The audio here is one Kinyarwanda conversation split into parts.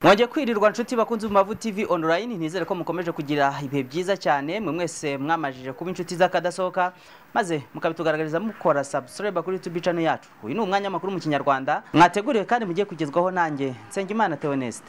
mwajya kwirirwa nshuti bakunze mu mavu tv online ntizere ko mukomeje kugira ibihe byiza cyane mwe mwese mwamajije kuba inshuti z'akadasohoka maze mukabitugaragariza mukora subscribe kuri youtube channel yacu uyu ni umwanya makuru mu kinyarwanda mwateguriwe kandi mugiye kugezwaho nanjye nsengimana theoneste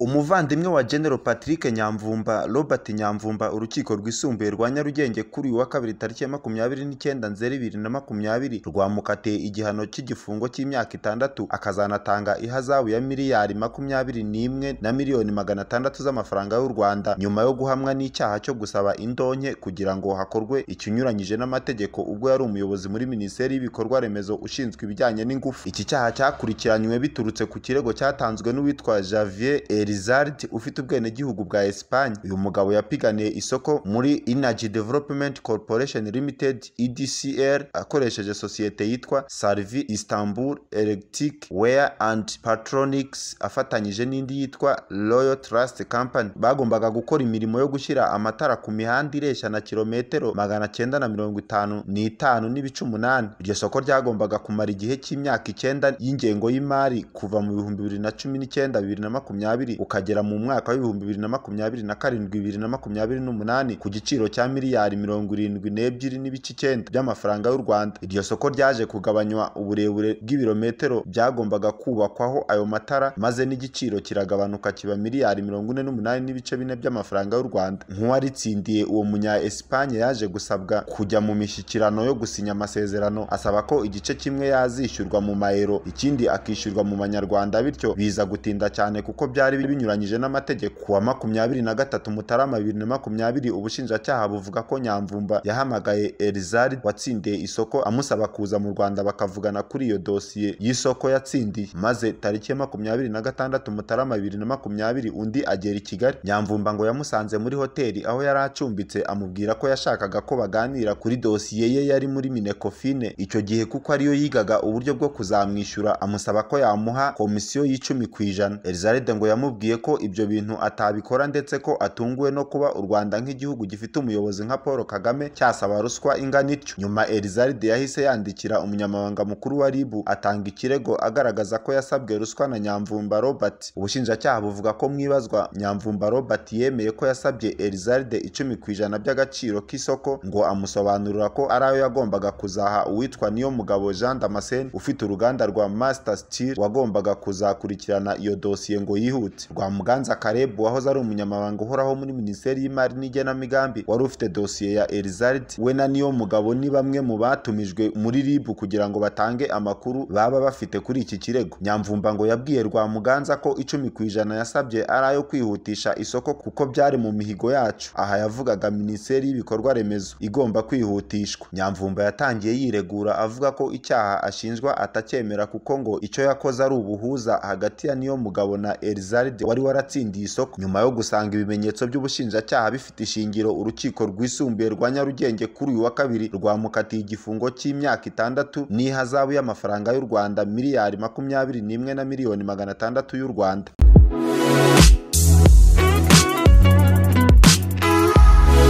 umuvandimwe wa General Patrick Nyamvumba Robert Nyamvumba urukiko rwisumbuye rwa Nyarugenge kuri uyu wa kabiri tariki ya makumyabiri n'icyenda nzeri bibiri na makumyabiri rwamukatiye igihano cy'igifungo cy'imyaka itandatu akazanatanga ihazabu ya miliyari makumyabiri n'imwe na miliyoni magana atandatu z'amafaranga y'u Rwanda nyuma yo guhamwa n'icyaha cyo gusaba indonke kugira ngo hakorwe ikinyuranyije n'amategeko ubwo yari umuyobozi muri Minisiteri y'Ibikorwa Remezo ushinzwe ibijyanye n'ingufu iki cyaha cyakurikiranywe biturutse ku kirego cyatanzwe n'uwitwa Javier Eri Rizard ufite ubwenegihugu bwa Espagne uyu mugabo yapiganiye isoko muri Energy Development Corporation Limited EDCR akoresheje sosiyete yitwa Sarvi Istanbul Electric Ware and Patronics afatanyije n'indi yitwa Royal Trust Company bagombaga gukora imirimo yo gushyira amatara ku mihanda ireshya na kilometero magana cyenda na mirongo itanu n'itanu n'ibice umunani iryo soko ryagombaga kumara igihe cy'imyaka icyenda y'ingengo y'imari kuva mu bihumbi bibiri na cumi n'icyenda bibiri na makumyabiri ukagera mu mwaka w'ibihumbi bibiri na makumyabiri na karindwi bibiri na makumyabiri n'umunani ku giciro cya miliyari mirongo irindwi n'ebyiri n'ibice icyenda by'amafaranga y'u Rwanda iryo soko ryaje kugabanywa uburebure bw'ibirometero byagombaga kubakwaho ayo matara maze n'igiciro kiragabanuka kiba miliyari mirongo ine n'umunani n'ibice bine by'amafaranga y'u Rwanda nk'uwaritsindiye uwo munya Espagne yaje gusabwa kujya mu mishyikirano yo gusinya amasezerano asaba ko igice kimwe yazishyurwa mu mayero ikindi akishyurwa mu manyarwanda bityo biza gutinda cyane kuko byari binyuranyije n'amategeko wa makumyabiri na gatatu mutarama bibiri na makumyabiri ubushinjacyaha buvuga ko nyamvumba yahamagaye erizari watsindiye isoko amusaba kuza mu rwanda bakavugana kuri iyo dosiye y'isoko yatsindiye maze tariki ya makumyabiri na gatandatu mutarama bibiri na makumyabiri undi agera i kigali nyamvumba ngo yamusanze muri hoteli aho yari acumbitse amubwira ko yashakaga ko baganira kuri dosiye ye yari muri minekofine icyo gihe kuko ariyo yigaga uburyo bwo kuzamwishyura amusaba ko yamuha komisiyo y'icumi ku ijana erizaride ngo yamubwiye yamubwiye ko ibyo bintu atabikora ndetse ko atunguwe no kuba u Rwanda nk'igihugu gifite umuyobozi nka Paul Kagame cyasaba ruswa ingana ityo nyuma Erizaride yahise yandikira umunyamabanga mukuru wa RIB atanga ikirego agaragaza ko yasabwe ruswa na Nyamvumba Robert ubushinjacyaha buvuga ko mwibazwa Nyamvumba Robert yemeye ko yasabye Erizaride icumi ku ijana by'agaciro k'isoko ngo amusobanurira ko ari ayo yagombaga kuzaha uwitwa niyo mugabo Jean Damascene ufite uruganda rwa Master Steel wagombaga kuzakurikirana iyo dosiye ngo yihute Rwamuganza Caleb wahoze ari umunyamabanga uhoraho muri Minisiteri y'Imari n'Igenamigambi wari ufite dosiye ya Elizard we na niyo mugabo ni bamwe mu batumijwe muri RIB kugira ngo batange amakuru baba bafite kuri iki kirego Nyamvumba ngo yabwiye Rwamuganza ko icumi ku ijana yasabye ari ayo kwihutisha isoko kuko byari mu mihigo yacu aha yavugaga Minisiteri y'Ibikorwa Remezo igomba kwihutishwa Nyamvumba yatangiye yiregura avuga ko icyaha ashinjwa atacyemera kuko ngo icyo yakoze ari ubuhuza hagati ya niyo mugabo na Elizard wari waratsindiye isoko nyuma yo gusanga ibimenyetso by'ubushinjacyaha bifite ishingiro urukiko rwisumbuye rwa Nyarugenge kuri uyu wa kabiri rwamukatiye igifungo cy'imyaka itandatu n'ihazabu y'amafaranga y'u Rwanda miliyari makumyabiri n'imwe na miliyoni magana atandatu y'u Rwanda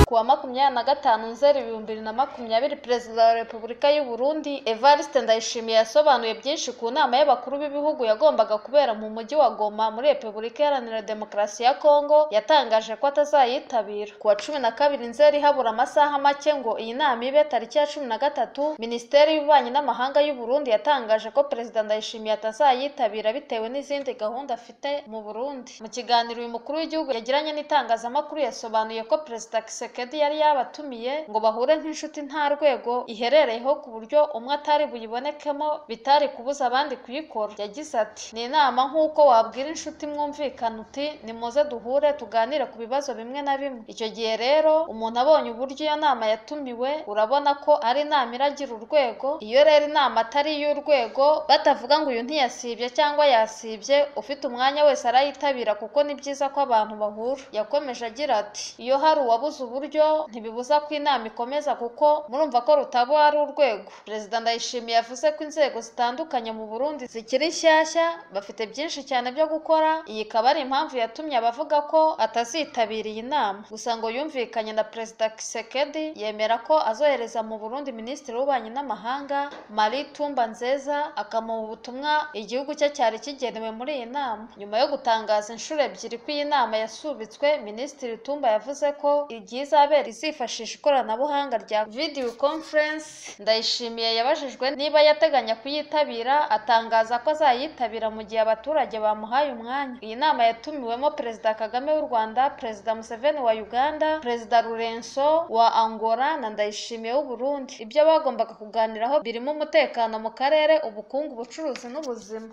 kuwa makumyabiri na gatanu nzeri ibihumbi bibiri na makumyabiri perezida wa repubulika y'u Burundi evariste ndayishimiye yasobanuye byinshi ku nama y'abakuru b'ibihugu yagombaga kubera mu mujyi wa goma muri repubulika iharanira demokarasi ya kongo yatangaje ko atazayitabira kuwa cumi na kabiri nzeri habura amasaha make ngo iyi nama ibe tariki ya cumi na gatatu minisiteri y'ububanyi n'amahanga y'u Burundi yatangaje ko perezida ndayishimiye atazayitabira bitewe n'izindi gahunda afite mu burundi mu kiganiro uyu mukuru w'igihugu yagiranye n'itangazamakuru yasobanuye ko perezida kiseke yari yabatumiye ngo bahure nk'inshuti nta rwego iherereyeho ku buryo umwe atari buyibonekemo bitari kubuza abandi kuyikora yagize ati ni inama nk'uko wabwira inshuti mwumvikana uti nimuze duhure tuganire ku bibazo bimwe na bimwe icyo gihe rero umuntu abonye uburyo iyo nama yatumiwe urabona ko ari inama iragira urwego iyo rero inama atari iy'urwego batavuga ngo uyu ntiyasibye cyangwa yasibye ufite umwanya wese arayitabira kuko ni byiza ko abantu bahura yakomeje agira ati iyo hari uwabuze uburyo buryo ntibibuza ko inama ikomeza kuko murumva ko rutaba ari urwego perezida ndayishimiye yavuze ko inzego zitandukanye mu burundi zikiri nshyashya bafite byinshi cyane byo gukora iyi ikaba ari impamvu yatumye abavuga ko atazitabira iyi nama gusa ngo yumvikanye na perezida kisekedi yemera ko azohereza mu burundi minisitiri w'ububanyi n'amahanga marie tumba nzeza akamuha ubutumwa igihugu cye cyari kigenewe muri iyi nama nyuma yo gutangaza inshuro ebyiri ko iyi nama yasubitswe minisitiri tumba yavuze ko igihe izabera izifashisha ikoranabuhanga rya video conference ndayishimiye yabajijwe niba yateganya kuyitabira atangaza ko azayitabira mu gihe abaturage bamuhaye umwanya iyi nama yatumiwemo perezida kagame w'u rwanda perezida museveni wa uganda perezida rurenso wa angola na ndayishimiye w'u burundi ibyo bagombaga kuganiraho birimo umutekano mu karere ubukungu ubucuruzi n'ubuzima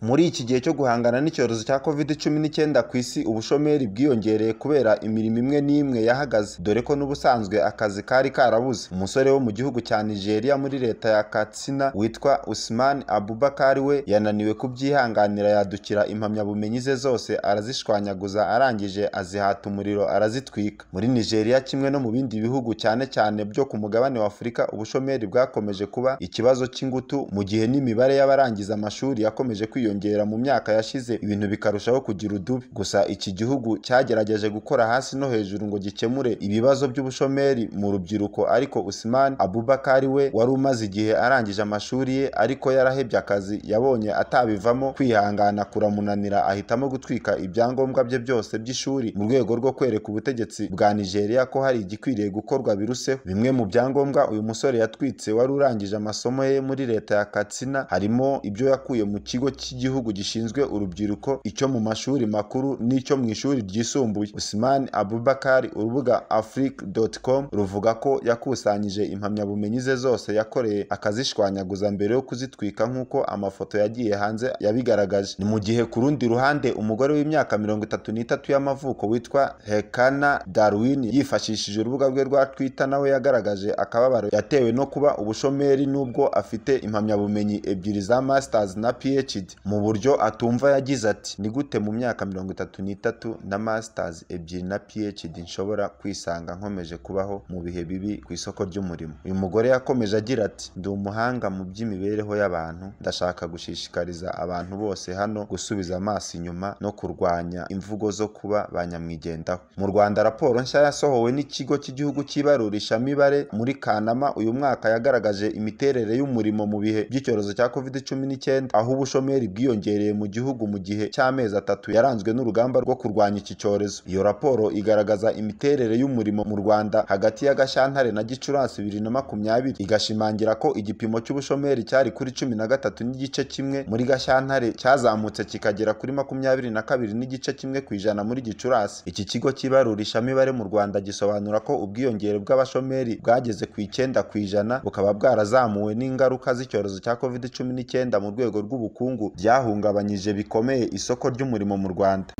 muri iki gihe cyo guhangana n'icyorezo cya covid cumi n'icyenda ku isi ubushomeri bwiyongereye kubera imirimo imwe n'imwe yahagaze dore ko n'ubusanzwe akazi kari karabuze umusore wo mu gihugu cya nigeria muri leta ya katsina witwa usman abubakari we yananiwe kubyihanganira yadukira impamyabumenyi ze zose arazishwanyaguza arangije azihata umuriro arazitwika muri nigeria kimwe no mu bindi bihugu cyane cyane byo ku mugabane wa afurika ubushomeri bwakomeje kuba ikibazo cy'ingutu mu gihe n'imibare y'abarangiza amashuri yakomeje kwiyongera kwiyongera mu myaka yashize ibintu bikarushaho kugira udubi gusa iki gihugu cyagerageje gukora hasi no hejuru ngo gikemure ibibazo by'ubushomeri mu rubyiruko ariko Usman Abubakari we wari umaze igihe arangije amashuri ye ariko yarahebye akazi yabonye atabivamo kwihangana kuramunanira ahitamo gutwika ibyangombwa bye byose by'ishuri mu rwego rwo kwereka ubutegetsi bwa Nigeria ko hari igikwiriye gukorwa biruseho bimwe mu byangombwa uyu musore yatwitse wari urangije amasomo ye muri leta ya Katsina harimo ibyo yakuye mu kigo cy'igihugu cy'igihugu gishinzwe urubyiruko icyo mu mashuri makuru n'icyo mu ishuri ryisumbuye Usman Abubakari urubuga afrique.com ruvuga ko yakusanyije impamyabumenyi ze zose yakoreye akazishwanyaguza mbere yo kuzitwika nk'uko amafoto yagiye hanze yabigaragaje ni mu gihe ku rundi ruhande umugore w'imyaka mirongo itatu n'itatu y'amavuko witwa Hekana Darwin yifashishije urubuga rwe rwa Twitter nawe yagaragaje akababaro yatewe no kuba ubushomeri n'ubwo afite impamyabumenyi ebyiri za masters na PhD mu buryo atumva yagize ati ni gute mu myaka mirongo itatu n'itatu na masters ebyiri na phd nshobora kwisanga nkomeje kubaho mu bihe bibi ku isoko ry'umurimo uyu mugore yakomeje agira ati ndi umuhanga mu by'imibereho y'abantu ndashaka gushishikariza abantu bose hano gusubiza amaso inyuma no kurwanya imvugo zo kuba ba nyamwigendaho mu rwanda raporo nshya yasohowe n'ikigo cy'igihugu cy'ibarurishamibare muri kanama uyu mwaka yagaragaje imiterere y'umurimo mu bihe by'icyorezo cya covid cumi n'icyenda aho ubushomeri bwiyongereye mu gihugu mu gihe cy'amezi atatu yaranzwe n'urugamba rwo kurwanya iki cyorezo iyo raporo igaragaza imiterere y'umurimo mu rwanda hagati ya gashyantare na gicurasi bibiri na makumyabiri igashimangira ko igipimo cy'ubushomeri cyari kuri cumi na gatatu n'igice kimwe muri gashyantare cyazamutse kikagera kuri makumyabiri na kabiri n'igice kimwe ku ijana muri gicurasi iki kigo cy'ibarurishamibare mu rwanda gisobanura ko ubwiyongere bw'abashomeri bwageze ku icyenda ku ijana bukaba bwarazamuwe n'ingaruka z'icyorezo cya covid cumi n'icyenda mu rwego rw'ubukungu byahungabanyije bikomeye isoko ry'umurimo mu Rwanda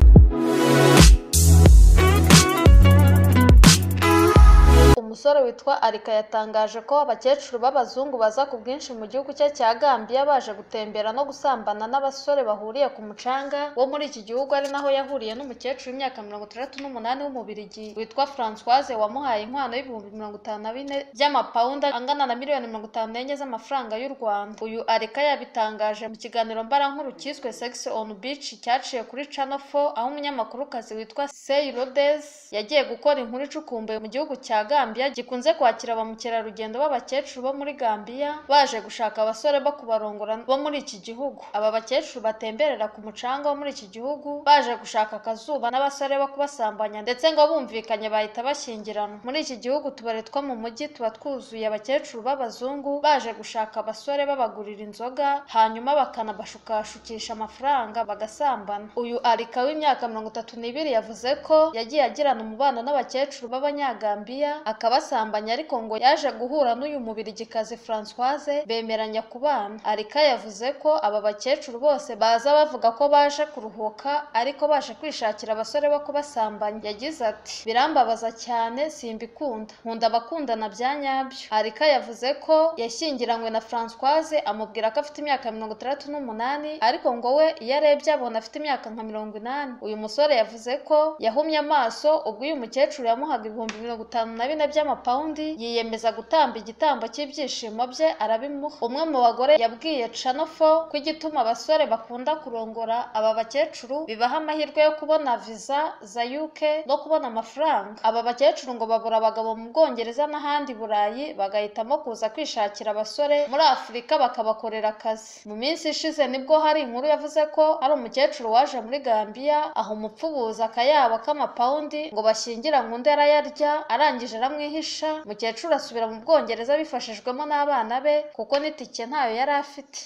umusore witwa arika yatangaje ko abakecuru b'abazungu baza ku bwinshi mu gihugu cye cya gambiya baje gutembera no gusambana n'abasore bahuriye ku mucanga wo muri iki gihugu ari naho yahuriye n'umukecuru w'imyaka mirongo itandatu n'umunani w'umubirigi witwa francoise wamuhaye inkwano y'ibihumbi mirongo itanu na bine by'amapawundi angana na miliyoni mirongo itanu n'enye z'amafaranga y'u rwanda uyu arika yabitangaje mu kiganiro mbarankuru cyiswe sex on beach cyaciye kuri channel 4 aho umunyamakurukazi witwa sey rodes yagiye gukora inkuru icukumbuye mu gihugu cya gambiya gikunze kwakira ba mukerarugendo b'abakecuru bo muri Gambiya baje gushaka abasore bo kubarongora bo muri iki gihugu aba bakecuru batemberera ku mucanga wo muri iki gihugu baje gushaka akazuba n'abasore bo kubasambanya ndetse ngo bumvikanye bahita bashyingiranwa muri iki gihugu tubare two mu mujyi tuba twuzuye abakecuru b'abazungu baje gushaka abasore babagurira inzoga hanyuma bakanabashukashukisha amafaranga bagasambana uyu arika w'imyaka mirongo itatu n'ibiri yavuze ko yagiye agirana umubano n'abakecuru b'abanyagambiya akaba basambanye ariko ngo yaje guhura n'uyu mubirigikazi Françoise bemeranya kubana arika yavuze ko aba bakecuru bose baza bavuga ko baje kuruhuka ariko baje kwishakira abasore bo kubasambanya yagize ati birambabaza cyane simbikunda nkunda abakundana bya nyabyo arika yavuze ko yashyingiranywe na Françoise amubwira ko afite imyaka mirongo itandatu n'umunani ariko ngo we iyo arebye abona afite imyaka nka mirongo inani uyu musore yavuze ko yahumye amaso ubwo uyu mukecuru yamuhaga ibihumbi mirongo itanu na bine by'amapawundi yiyemeza gutamba igitambo cy'ibyishimo bye arabimuha umwe mu bagore yabwiye canofo ko igituma abasore bakunda kurongora aba bakecuru bibaha amahirwe yo kubona viza za UK no kubona amafaranga aba bakecuru ngo babura abagabo mu Bwongereza n'ahandi Burayi bagahitamo kuza kwishakira abasore muri Afurika bakabakorera akazi mu minsi ishize nibwo hari inkuru yavuze ko hari umukecuru waje muri Gambia aho umupfubuzi akayabo k'amapawundi ngo bashyingiranywe undi arayarya arangije aramwihisha mukecuru asubira mu Bwongereza bifashijwemo n'abana be kuko n'itike ntayo yari afite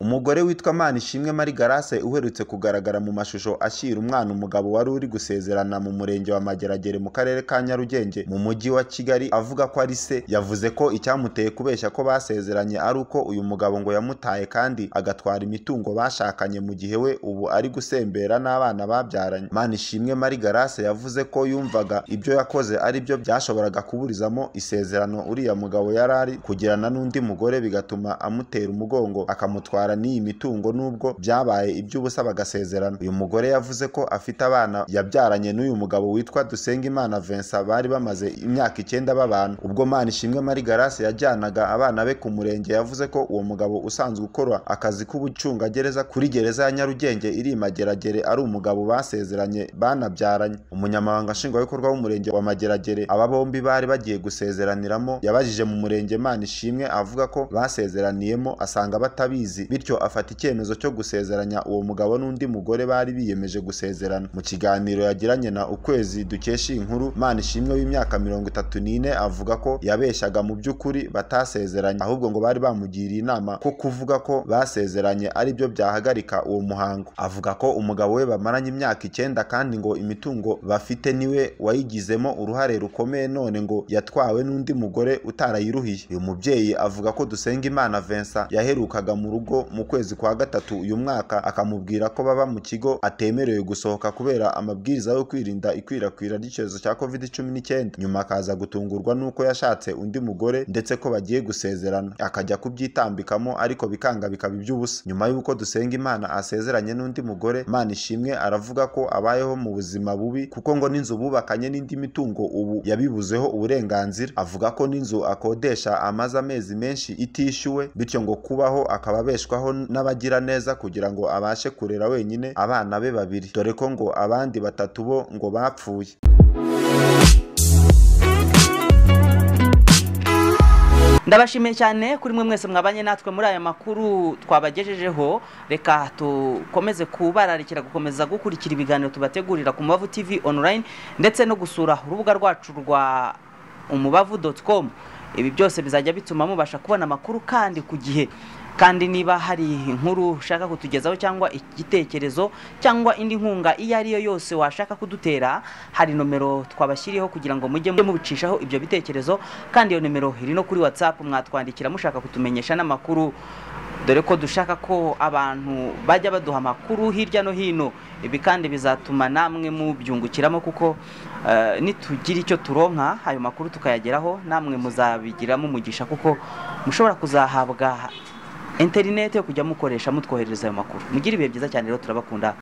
umugore witwa manishimwe marie garase uherutse kugaragara mu mashusho ashyira umwana umugabo wari uri gusezerana mu murenge wa mageragere mu karere ka nyarugenge mu mujyi wa kigali avuga ko ari se yavuze ko icyamuteye kubeshya ko basezeranye ari uko uyu mugabo ngo yamutaye kandi agatwara imitungo bashakanye mu gihe we ubu ari gusembera n'abana babyaranye manishimwe marie garase yavuze ko yumvaga ibyo yakoze ari byo byashoboraga kuburizamo isezerano uriya mugabo yari ari kugirana n'undi mugore bigatuma amutera umugongo akamutwara n'iyi mitungo nubwo byabaye iby'ubusa bagasezerana uyu mugore yavuze ko afite abana yabyaranye n'uyu mugabo witwa Dusengimana Vincent bari bamaze imyaka icyenda babana ubwo Manishimwe Marie Grace yajyanaga abana be ku murenge yavuze ko uwo mugabo usanzwe ukora akazi k'ubucungagereza kuri gereza ya Nyarugenge iri i Mageragere ari umugabo basezeranye banabyaranye umunyamabanga nshingwabikorwa w'umurenge wa Mageragere aba bombi bari bagiye gusezeraniramo yabajije mu murenge Manishimwe avuga ko basezeraniyemo asanga batabizi bityo afata icyemezo cyo gusezeranya uwo mugabo n'undi mugore bari biyemeje gusezerana mu kiganiro yagiranye na ukwezi dukesha iyi nkuru manishimwe w'imyaka mirongo itatu n'ine avuga ko yabeshyaga mu by'ukuri batasezeranye ahubwo ngo bari bamugiriye inama ko kuvuga ko basezeranye ari byo byahagarika uwo muhango avuga ko umugabo we bamaranye imyaka icyenda kandi ngo imitungo bafite niwe wayigizemo uruhare rukomeye none ngo yatwawe n'undi mugore utarayiruhiye uyu mubyeyi avuga ko Dusengimana Vincent yaherukaga mu rugo mu kwezi kwa gatatu uyu mwaka akamubwira ko baba mu kigo atemerewe gusohoka kubera amabwiriza yo kwirinda ikwirakwira ry'icyorezo cya covid cumi n'icyenda nyuma akaza gutungurwa n'uko yashatse undi mugore ndetse ko bagiye gusezerana akajya kubyitambikamo ariko bikanga bikaba iby'ubusa nyuma y'uko dusenga imana asezeranye n'undi mugore imana ishimwe aravuga ko abayeho mu buzima bubi kuko ngo n'inzu bubakanye n'indi mitungo ubu yabibuzeho uburenganzira avuga ko n'inzu akodesha amaze amezi menshi itishyuwe bityo ngo kubaho akaba abesha n'abagira neza kugira ngo abashe kurera wenyine abana be babiri dore ko ngo abandi batatu bo ngo bapfuye ndabashimiye cyane kuri mwe mwese mwabanye natwe muri aya makuru twabagejejeho reka dukomeze kubararikira gukomeza gukurikira ibiganiro tubategurira ku mubavu tv online ndetse no gusura urubuga rwacu rwa umubavu doti komu ibi byose bizajya bituma mubasha kubona amakuru kandi ku gihe kandi niba hari inkuru ushaka kutugezaho cyangwa igitekerezo cyangwa indi nkunga iyo ari yo yose washaka kudutera hari nomero twabashyiriyeho kugira ngo mujye mubicishaho ibyo bitekerezo kandi iyo nomero iri no kuri watsapu mwatwandikira mushaka kutumenyesha n'amakuru dore ko dushaka ko abantu bajya baduha amakuru hirya no hino ibi kandi bizatuma namwe mubyungukiramo kuko nitugira icyo turonka ayo makuru tukayageraho namwe muzabigiramo umugisha kuko mushobora kuzahabwa interinete yo kujya mukoresha mutwoherereza ayo makuru mugira ibihe byiza cyane rero turabakunda